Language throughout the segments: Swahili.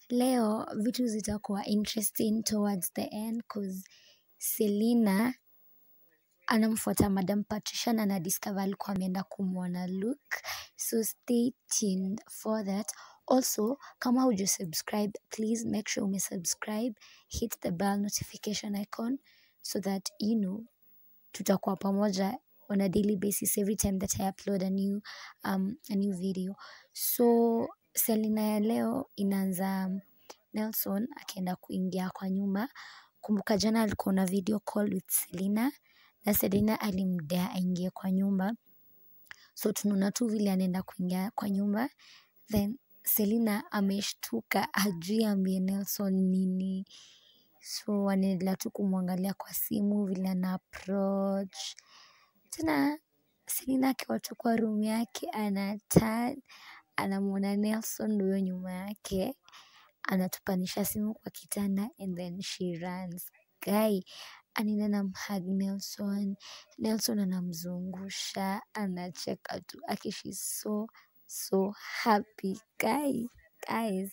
leo vitu zitakuwa interesting towards the end cause Selina anamfuata Madam Patricia na anadiscover alikuwa ameenda kumwona Luke. So stay tuned for that. Also, kama hujasubscribe, please make sure umesubscribe, hit the bell notification icon so that you know tutakuwa pamoja on a daily basis every time that I upload a new um, a new video. So Selina ya leo inaanza Nelson akienda kuingia kwa nyumba. Kumbuka jana alikuwa na video call with Selina na Selina alimdea aingie kwa nyumba. So tunaona tu vile anaenda kuingia kwa nyumba then Selina ameshtuka hajui ambie Nelson nini. So wanaendelea tu kumwangalia kwa simu vile ana approach. Tena Selina akiwa tu kwa room yake ana turn anamwona Nelson huyo nyuma yake anatupanisha simu kwa kitanda and then she runs. Guy anaenda anamhug Nelson. Nelson anamzungusha anacheka tu aki she's so so happy. Guy, guys.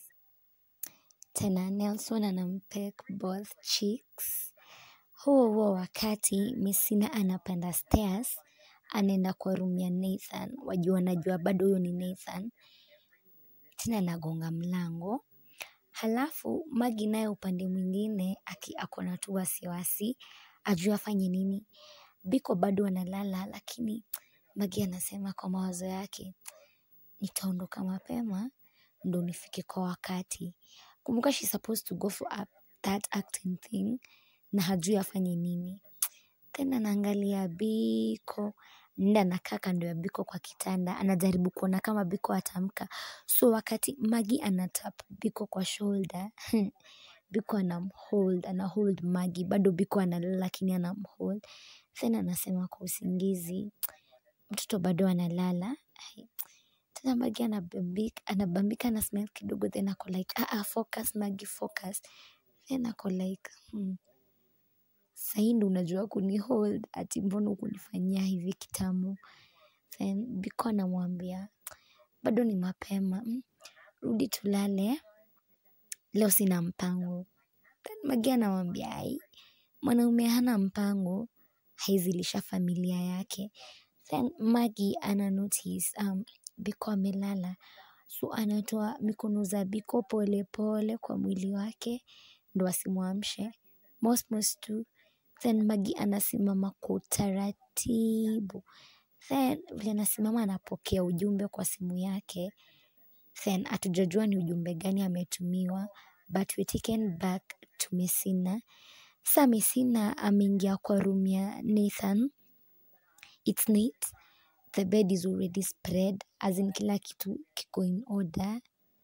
Tena Nelson anampek both cheeks. Huo huo wakati Messina anapanda stairs anaenda kwa room ya Nathan. Wajua anajua bado huyo ni Nathan. Tena anagonga mlango. Halafu Maggie naye upande mwingine aki ako na tu wasiwasi ajui afanye nini. Biko bado analala lakini Maggie anasema kwa mawazo yake nitaondoka mapema ndo nifike kwa wakati. Kumbuka she's supposed to go for a, that acting thing na hajui afanye nini. Tena anaangalia Biko nda anakaa kando ya Biko kwa kitanda anajaribu kuona kama Biko ataamka. So wakati Maggie anatap Biko kwa shoulder Biko anamhold anahold Maggie bado Biko analala lakini anamhold then anasema kwa usingizi mtoto bado analala tena Maggie anabambika anabambika ana smile kidogo then ako like ah ah focus Maggie focus then ako like hmm sahii ndo unajua kunihold ati mbona hukunifanyia hivi kitambo then Biko anamwambia bado ni mapema mm, rudi tulale leo sina mpango then Maggie anamwambia ai mwanaume hana mpango haizilisha familia yake then Maggie ana notice um, Biko amelala so anatoa mikono za Biko pole pole kwa mwili wake ndo asimwamshe most most tu then Maggie anasimama kwa utaratibu then vile anasimama anapokea ujumbe kwa simu yake then hatujajua ni ujumbe gani ametumiwa but we taken back to Messina sa Messina ameingia kwa room ya Nathan it's neat the bed is already spread as in kila kitu kiko in order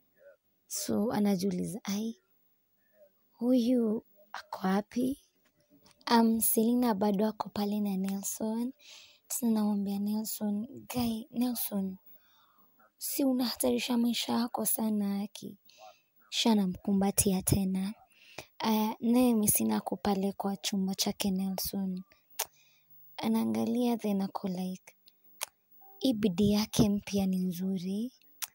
so anajiuliza ai huyu ako wapi um, Selina bado ako pale na Nelson tena namwambia Nelson guy Nelson si unahatarisha maisha yako sana aki kisha anamkumbatia tena aya naye Messina ako pale kwa chumba chake Nelson anaangalia then ako like hii bidii yake mpya ni nzuri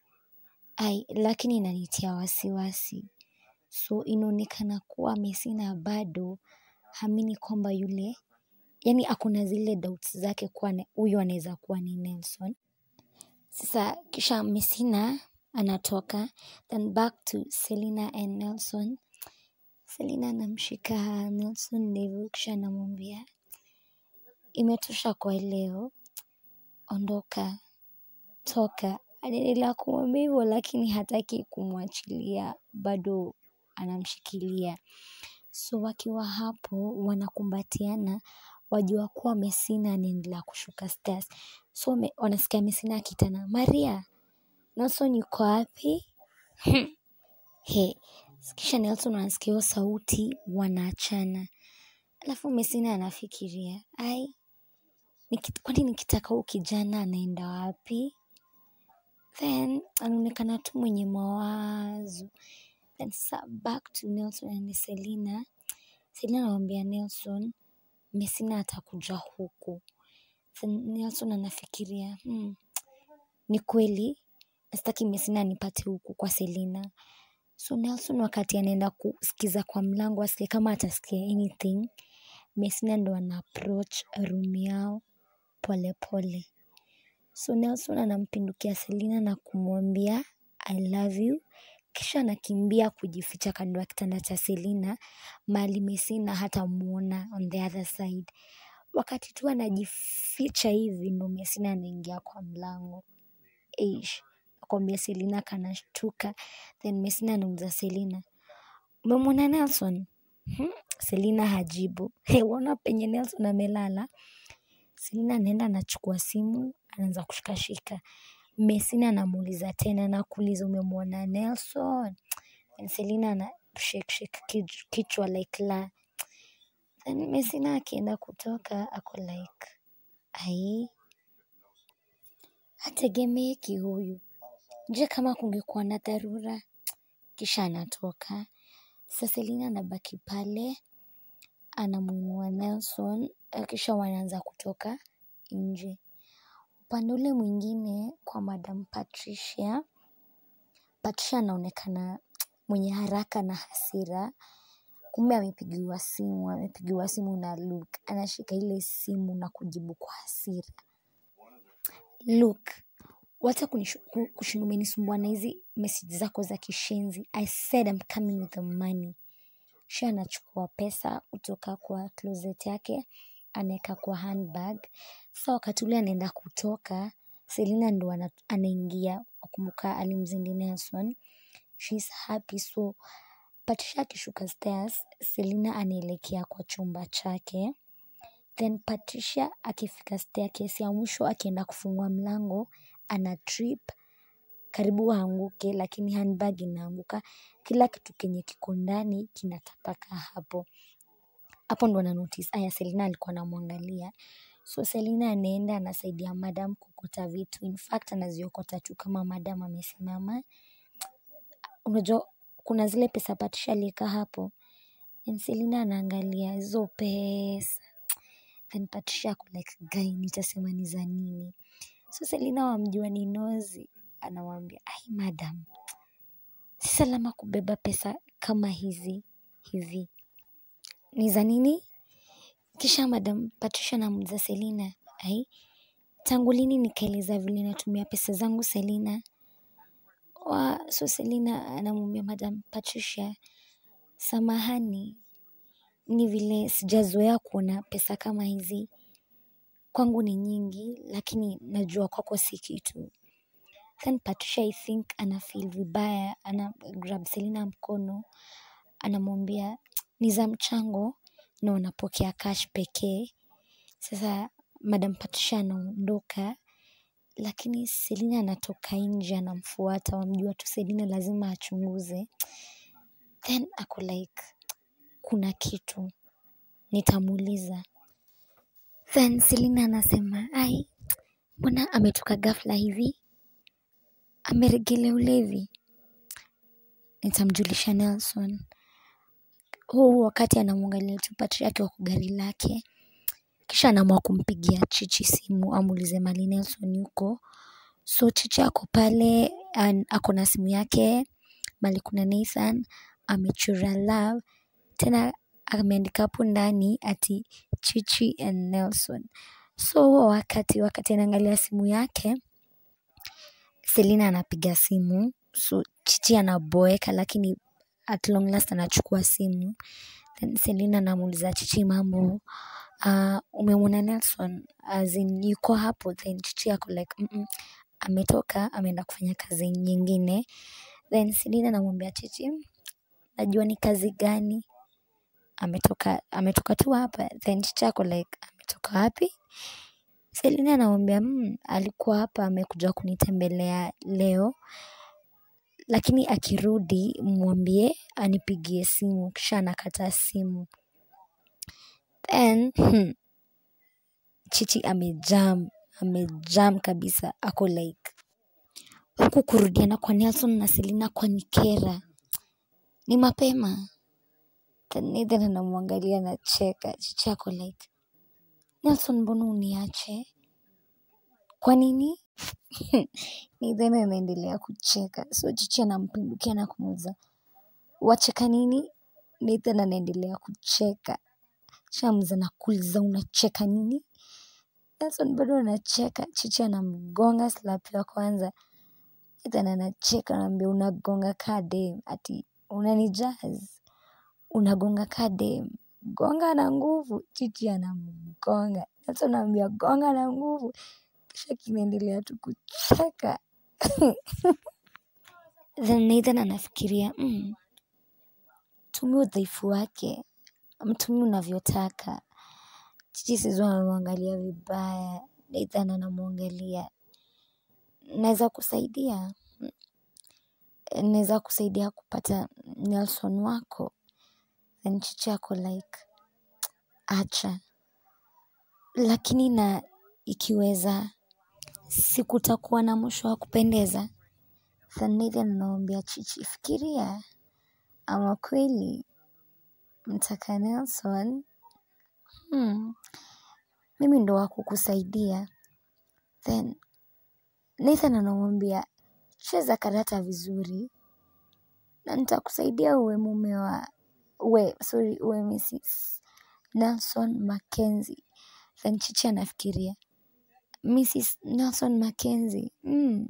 ai lakini inanitia wasiwasi so inaonekana kuwa Messina bado hamini kwamba yule yani akuna zile doubts zake kuwa na- huyu anaweza kuwa ni Nelson sasa kisha Messina anatoka then back to Selina and Nelson Selina anamshika Nelson ndevu kisha anamwambia imetosha kwa leo ondoka toka anaendelea kumwambia hivyo lakini hataki kumwachilia bado anamshikilia so wakiwa hapo wanakumbatiana wajua kuwa Messina anaendelea kushuka stairs so me, wanasikia Messina akitana Maria Nelson yuko wapi he kisha Nelson anasikia hiyo sauti wanaachana alafu Messina anafikiria ai nikit- kwani nikitaka huyu kijana anaenda wapi then anaonekana tu mwenye mawazo then sa back to Nelson and Selina Selina anamwambia Nelson Messina atakuja huku then Nelson anafikiria hmm, ni kweli sitaki Messina anipate huku kwa Selina So Nelson wakati anaenda kusikiza kwa mlango asikie kama atasikia anything, Messina ndo ana approach room yao pole pole. So Nelson anampindukia Selina na kumwambia I love you. Kisha anakimbia kujificha kando ya kitanda cha Selina mahali Messina hatamuona on the other side. Wakati tu anajificha hivi ndo Messina anaingia kwa mlango. Eish, nakwambia Selina kanashtuka. Then Messina anauliza Selina, umemwona Nelson? Hmm? Selina hajibu. He, waona penye Nelson amelala? Selina anaenda anachukua simu, anaanza kushikashika. Messina anamuuliza tena nakuuliza umemwona Nelson? And Selina ana shake shake kij- kichwa like la. Then Messina akienda kutoka ako like ai, hategemeki huyu. Je, kama kungekuwa na dharura? Kisha anatoka. Sasa Selina anabaki pale anamuinua Nelson, eh, kisha wanaanza kutoka nje. Upande ule mwingine kwa Madam Patricia, Patricia anaonekana mwenye haraka na hasira. Kumbe amepigiwa simu, amepigiwa simu na Luke. Anashika ile simu na kujibu kwa hasira. Luke, wacha kunishu- ku- kushinda umenisumbua na hizi message zako za kishenzi. I said I'm coming with the money. Kisha anachukua pesa kutoka kwa closet yake anaeka kwa handbag. Sasa wakati ule anaenda kutoka, Selina ndo ana- anaingia. Wakumbuka alimzindi Nelson. She's happy so Patricia akishuka stairs, Selina anaelekea kwa chumba chake. Then Patricia akifika staircase ya mwisho akienda kufungua mlango, ana trip karibu aanguke lakini handbag inaanguka. Kila kitu kenye kiko ndani kinatapaka hapo. Hapo ndo ana notice aya Selina alikuwa anamwangalia. So Selina anaenda anasaidia madam kuokota vitu. In fact anaziokota tu kama madam amesimama. Unajua kuna zile pesa Patricia alieka hapo. Then Selina anaangalia hizo pesa. Then Patricia ako like guy nitasema ni za nini? So Selina wamjua ni nozi. Anamwambia ai madam, si salama kubeba pesa kama hizi hivi. Ni za nini? Kisha madam Patricia anamuuliza Selina, ai tangu lini nikaeleza vile natumia pesa zangu Selina? Wa, so Selina anamwambia madam Patricia, samahani, ni vile sijazoea kuona pesa kama hizi. Kwangu ni nyingi, lakini najua kwako si kitu. Then Patricia I think ana feel vibaya, ana grab Selina mkono, anamwambia ni za mchango na unapokea cash pekee. Sasa Madam Patricia anaondoka, lakini Selina anatoka nje anamfuata, wamjua tu Selina lazima achunguze. Then ako like kuna kitu nitamuuliza. Then Selina anasema ai, mbona ametoka ghafla hivi? Ameregelea ulevi? Nitamjulisha Nelson. Huu wakati anamwangalia tu Patricia akiwa kwa gari lake, kisha anaamua kumpigia Chichi simu amuulize mali Nelson yuko. So Chichi ako pale, an- ako na simu yake mali kuna Nathan amechora love, tena ameandika hapo ndani ati Chichi and Nelson. So huo wakati wakati anaangalia simu yake, Selina anapiga simu, so Chichi anaboeka lakini at long last anachukua simu. Then Selina anamuuliza Chichi mambo, uh, umemwona Nelson as in yuko hapo? Then Chichi ako like mm -mm, ametoka ameenda kufanya kazi nyingine. Then Selina anamwambia Chichi, najua ni kazi gani? Ametoka ametoka tu hapa. Then Chichi ako like ametoka wapi? Selina anamwambia mm, alikuwa hapa amekuja kunitembelea leo, lakini akirudi mwambie anipigie simu. Kisha anakata simu. Then hmm, Chichi amejam amejam kabisa, ako like huku kurudiana kwa Nelson na Selina kwa nikera, ni mapema. Then Nathan anamwangalia anacheka. Chichi ako like Nelson, mbona uniache? Kwa nini? Nathan anaendelea kucheka. So Chichi anampindukia na kumuuliza wacheka nini Nathan anaendelea kucheka Shams anakuuliza unacheka nini Nelson bado anacheka Chichi anamgonga slap ya kwanza Nathan anacheka anamwambia unagonga kaa dem ati unanijaz unagonga kaa dem gonga na nguvu Chichi anamgonga Nelson anamwambia gonga na nguvu kisha kinaendelea tu kucheka then Nathan anafikiria mm, tumia udhaifu wake mtumie unavyotaka Chichi sizua anamwangalia vibaya Nathan anamwangalia naweza kusaidia naweza kusaidia kupata Nelson wako then Chichi ako like acha lakini na ikiweza sikutakuwa na mwisho wa kupendeza then Nathan anamwambia Chichi fikiria ama kweli mtaka Nelson hmm, mimi ndo wa kukusaidia then Nathan anamwambia cheza karata vizuri na nitakusaidia uwe mume wa uwe sorry uwe Mrs Nelson Mackenzie then Chichi anafikiria Mrs Nelson Mackenzie mm.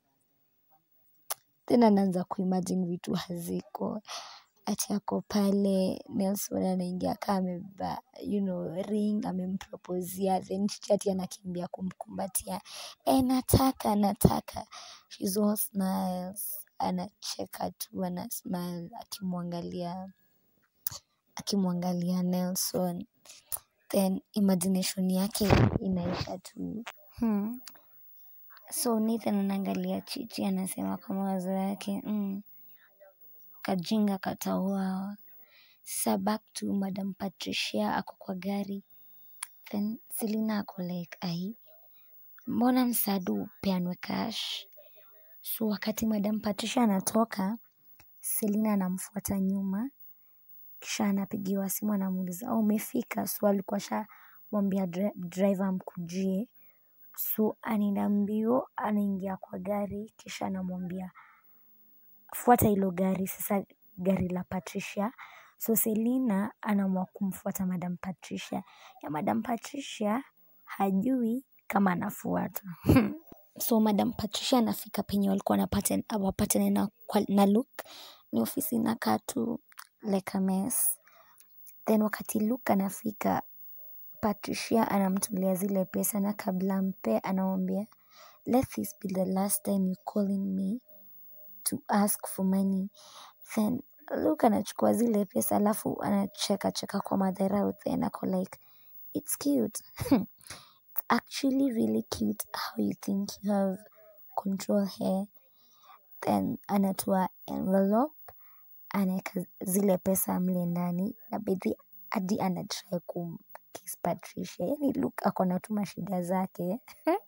Then anaanza kuimagine vitu haziko ati ako pale Nelson anaingia kaa amebeba you know ring amempropozia then Chichi ati anakimbia kumkumbatia e nataka nataka she's all smiles anacheka tu ana smile akimwangalia akimwangalia Nelson then imagination yake inaisha tu hmm. so Nathan anaangalia Chichi anasema kwa mawazo yake mm, kajinga katauawa sasa back to Madam Patricia ako kwa gari then Selina ako like ai mbona msaada upeanwe cash so wakati Madam Patricia anatoka Selina anamfuata nyuma kisha anapigiwa simu anamuuliza oh, umefika so alikuwa shamwambia dri driver amkujie so anaenda mbio anaingia kwa gari kisha anamwambia fuata hilo gari sasa gari la Patricia so Selina anaamua kumfuata Madam Patricia ya Madam Patricia hajui kama anafuatwa so Madam Patricia anafika penye walikuwa wanapata wapatane na, kwa- na Luke ni ofisi inakaa tu like a mess then wakati Luke anafika Patricia anamtolea zile pesa na kabla ampe anamwambia let this be the last time you calling me to ask for money then Luke anachukua zile pesa alafu anacheka cheka kwa madharau then ako like it's cute it's actually really cute how you think you have control here then anatoa envelope anaweka zile pesa mle ndani na bedhi hadi anatry kumkiss Patricia yani Luke ako na tu mashida zake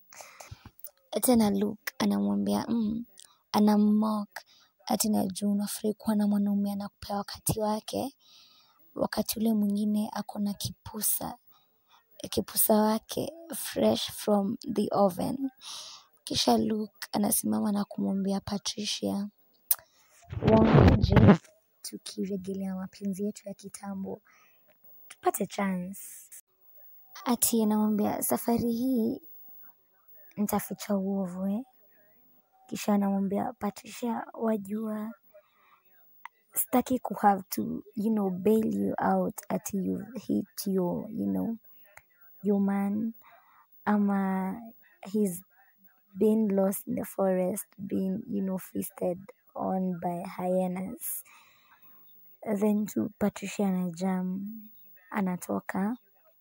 tena Luke anamwambia mm, anammock ati najua unafurahi kuwa na mwanaume anakupea wakati wake wakati ule mwingine ako na kipusa kipusa wake fresh from the oven kisha Luke anasimama na kumwambia Patricia waonaje tukirejelea mapenzi yetu ya kitambo tupate chance ati anamwambia safari hii nitaficha uovu eh? kisha anamwambia Patricia wajua sitaki ku have to you know bail you out ati you hit your you know your man ama he's been lost in the forest being you know feasted on by hyenas then tu Patricia anajam anatoka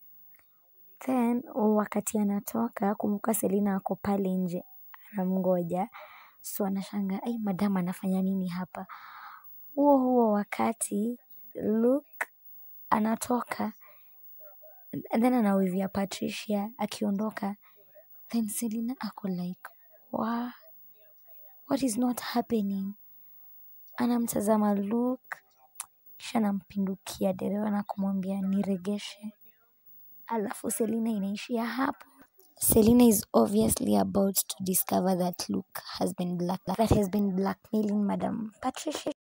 then wakati anatoka kumbuka Selina ako pale nje anamngoja so anashanga ai madam anafanya nini hapa huo huo wakati Luke anatoka and then anawivia Patricia akiondoka then Selina ako like wa what is not happening anamtazama Luke kisha anampindukia dereva na kumwambia niregeshe alafu Selina inaishia hapo Selina is obviously about to discover that Luke has been black that has been blackmailing Madam Patricia